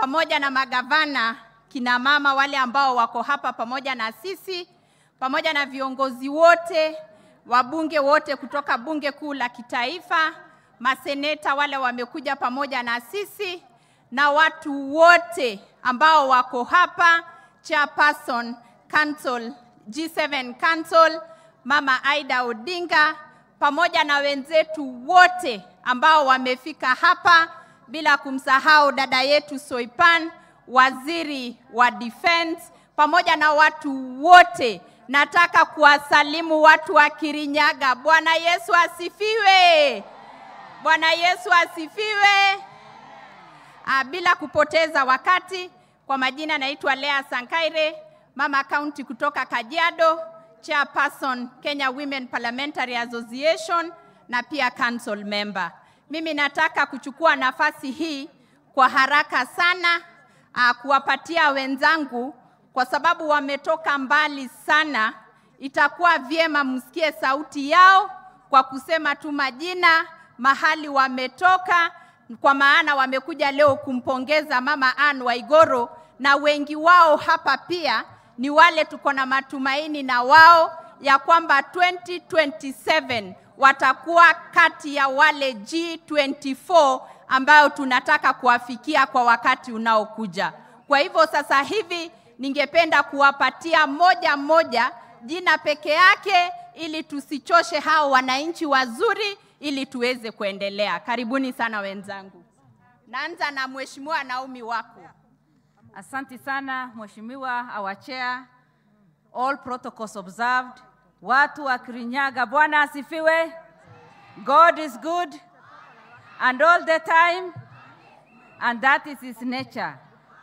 pamoja na magavana, kina mama wale ambao wako hapa pamoja na sisi, pamoja na viongozi wote, wabunge wote kutoka bunge kuu la kitaifa, maseneta wale wamekuja pamoja na sisi na watu wote ambao wako hapa, chairperson council, G7 council, Mama Aida Odinga pamoja na wenzetu wote ambao wamefika hapa, bila kumsahau dada yetu Soipan, waziri wa defense, pamoja na watu wote. Nataka kuwasalimu watu wa Kirinyaga. Bwana Yesu asifiwe! Bwana Yesu asifiwe! Ah, bila kupoteza wakati, kwa majina naitwa Lea Sankaire, mama county kutoka Kajiado, chairperson Kenya Women Parliamentary Association na pia council member. Mimi nataka kuchukua nafasi hii kwa haraka sana uh, kuwapatia wenzangu kwa sababu wametoka mbali sana. Itakuwa vyema msikie sauti yao kwa kusema tu majina, mahali wametoka, kwa maana wamekuja leo kumpongeza Mama Anne Waigoro, na wengi wao hapa pia ni wale tuko na matumaini na wao ya kwamba 2027 watakuwa kati ya wale G24 ambayo tunataka kuwafikia kwa wakati unaokuja. Kwa hivyo sasa hivi ningependa kuwapatia moja moja jina peke yake ili tusichoshe hao wananchi wazuri ili tuweze kuendelea. Karibuni sana wenzangu. Naanza na Mheshimiwa Naomi wako. Asante sana Mheshimiwa our chair, all protocols observed. Watu wa Kirinyaga, Bwana asifiwe. God is good and all the time and that is his nature.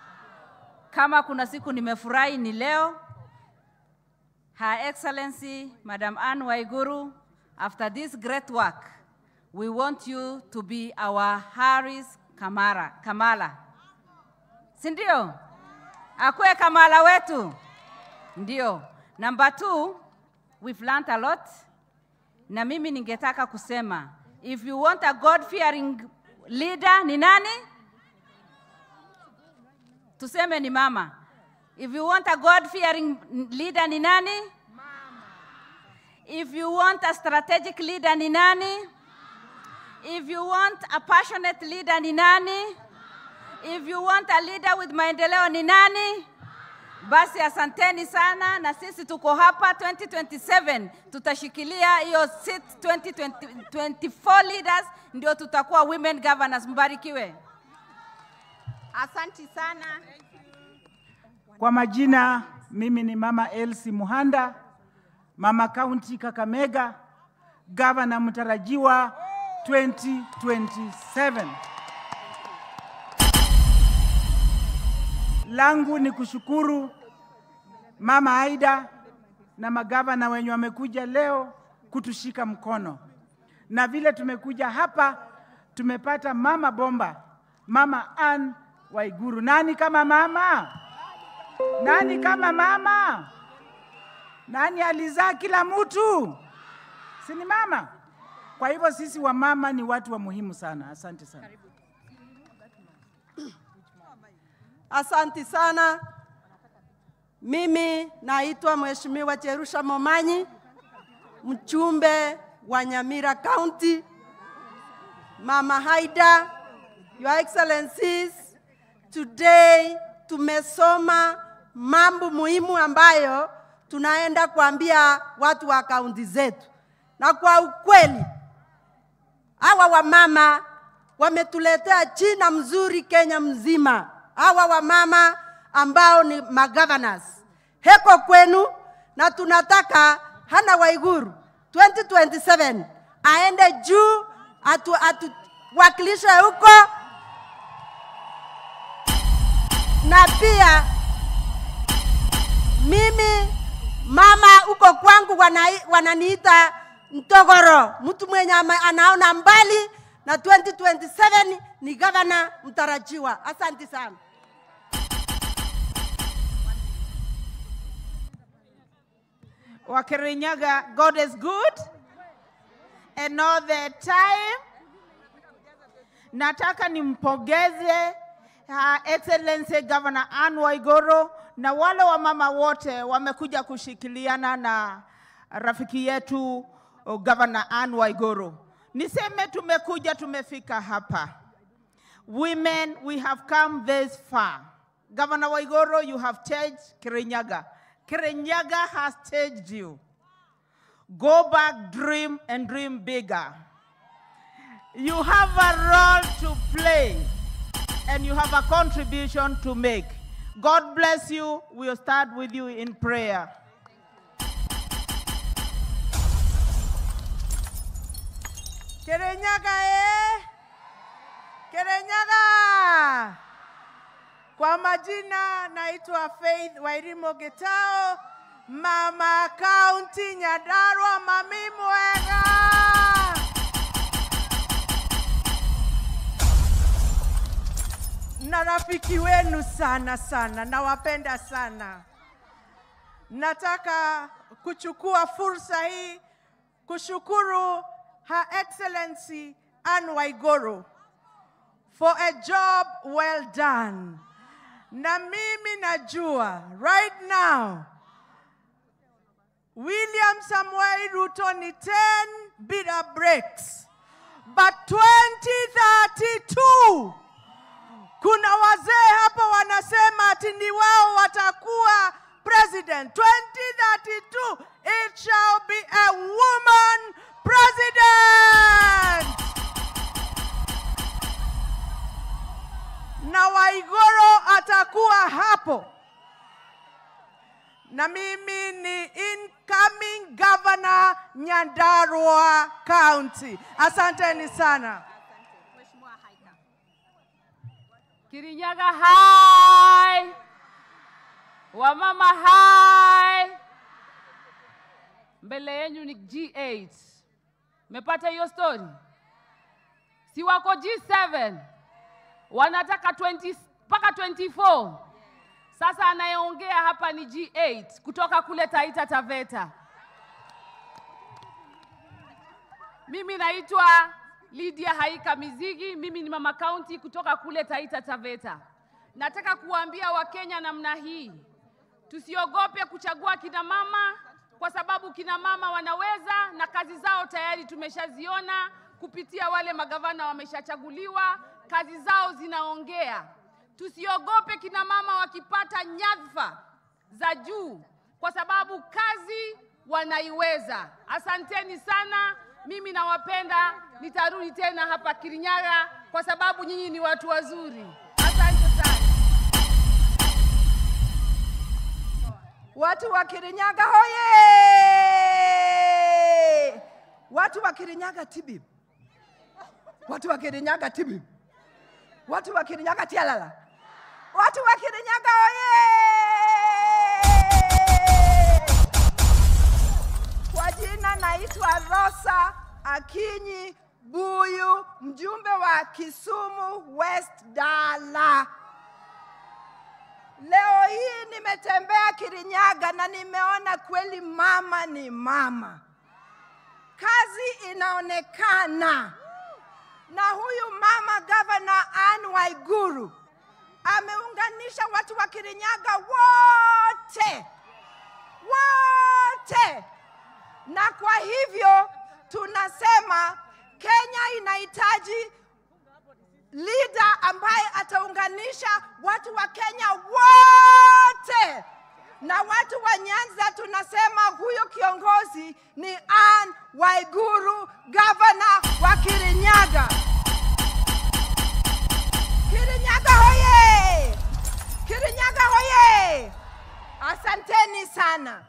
Kama kuna siku nimefurahi ni leo. Her Excellency Madam Anne Waiguru, after this great work, we want you to be our Harris Kamara, Kamala. Si ndio? Akuwe Kamala wetu. Ndio. Number two, we've learned a lot. Na mimi ningetaka kusema, if you want a God-fearing leader ni nani? Tuseme ni mama. If you want a God-fearing leader ni nani? Mama. If you want a strategic leader ni nani? If you want a passionate leader ni nani? If you want a leader with maendeleo ni nani? Basi asanteni sana, na sisi tuko hapa 2027 tutashikilia hiyo seat 2020, 24 leaders ndio tutakuwa women governors. Mbarikiwe. Asanti sana. Kwa majina, mimi ni Mama Elsie Muhanda, Mama County Kakamega, gavana mtarajiwa 2027. Langu ni kushukuru Mama Aida na magavana wenye wamekuja leo kutushika mkono, na vile tumekuja hapa tumepata mama bomba, Mama Anne Waiguru. Nani kama mama? Nani kama mama? Nani alizaa kila mtu? Si ni mama? Kwa hivyo sisi wamama ni watu wa muhimu sana. Asante sana. Asanti sana. Mimi naitwa Mheshimiwa Cherusha Momanyi, mchumbe wa Nyamira County. Mama Haida, Your Excellencies, today tumesoma mambo muhimu ambayo tunaenda kuambia watu wa kaunti zetu, na kwa ukweli hawa wamama wametuletea jina mzuri Kenya mzima. Hawa wamama ambao ni magovernors, heko kwenu, na tunataka Hana Waiguru 2027 aende juu atu, atuwakilishe huko na pia mimi mama huko kwangu wanai- wananiita Mtogoro, mtu mwenye ama- anaona mbali, na 2027 ni gavana mtarajiwa. Asante sana. Wakirinyaga, God is good and all the time. Nataka nimpongeze Her Excellency Governor Anne Waiguru na wale wamama wote wamekuja kushikiliana na rafiki yetu oh, Governor Anne Waiguru. Niseme tumekuja tumefika hapa. Women, we have come this far. Governor Waiguru, you have staged Kirinyaga. Kirinyaga has staged you. Go back, dream, and dream bigger. You have a role to play and you have a contribution to make. God bless you. We'll start with you in prayer. Kirinyaga eh? Kirinyaga. Kwa majina naitwa Faith Wairimo Getao, mama kaunti Nyandarua, mami mwega. Na rafiki wenu sana sana, nawapenda sana. Nataka kuchukua fursa hii kushukuru Her Excellency Anne Waiguru for a job well done. Na mimi najua right now William Samuel Ruto ni 10 bila breaks. But 2032 kuna wazee hapa wanasema ati ni wao watakuwa president 2032 it shall be a woman president na Waigoro atakuwa hapo na mimi ni incoming governor Nyandarua County. Asanteni sana. Kirinyaga hai, wamama hai. Mbele yenu ni G8. Mepata hiyo story? Si wako G7 wanataka 20 mpaka 24. Sasa anayeongea hapa ni G8 kutoka kule Taita Taveta. Mimi naitwa Lydia Haika Mizigi, mimi ni mama kaunti kutoka kule Taita Taveta. Nataka kuwaambia Wakenya namna hii, tusiogope kuchagua kina mama kwa sababu kina mama wanaweza na kazi zao tayari tumeshaziona kupitia wale magavana wameshachaguliwa, kazi zao zinaongea. Tusiogope kina mama wakipata nyadhifa za juu kwa sababu kazi wanaiweza. Asanteni sana, mimi nawapenda. Nitarudi tena hapa Kirinyaga kwa sababu nyinyi ni watu wazuri. Asante sana. Watu wa Kirinyaga hoye! Watu wa Kirinyaga tibim. Watu wa Kirinyaga tibim. Watu wa Kirinyaga tialala. Watu wa Kirinyaga hoye! Kwa jina naitwa Rosa Akinyi Buyu, mjumbe wa Kisumu West Dala. Leo hii nimetembea Kirinyaga na nimeona kweli mama ni mama. Kazi inaonekana. Na huyu mama gavana Anne Waiguru ameunganisha watu wa Kirinyaga wote. Wote. Na kwa hivyo tunasema Kenya inahitaji leader ambaye ataunganisha watu wa Kenya wote na watu wa Nyanza. Tunasema huyo kiongozi ni Anne Waiguru, gavana wa Kirinyaga. Kirinyaga hoye! Kirinyaga hoye! Asanteni sana.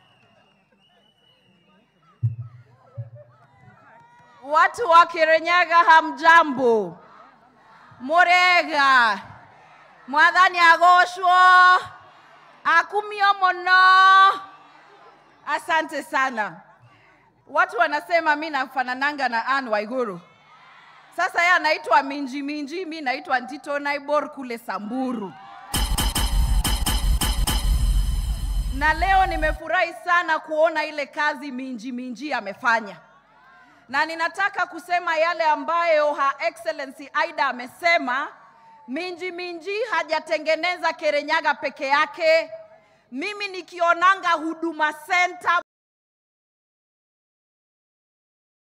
Watu wa Kirinyaga hamjambo, murega mwathani agocwo akumio muno. Asante sana. Watu wanasema mi nafanananga na Anne Waiguru. Sasa yeye anaitwa Minji Minji, mi naitwa Ntito Naibor kule Samburu. Na leo nimefurahi sana kuona ile kazi Minji Minji amefanya na ninataka kusema yale ambayo Her Excellency Aida amesema Minji Minji hajatengeneza Kerenyaga peke yake. Mimi nikionanga Huduma Center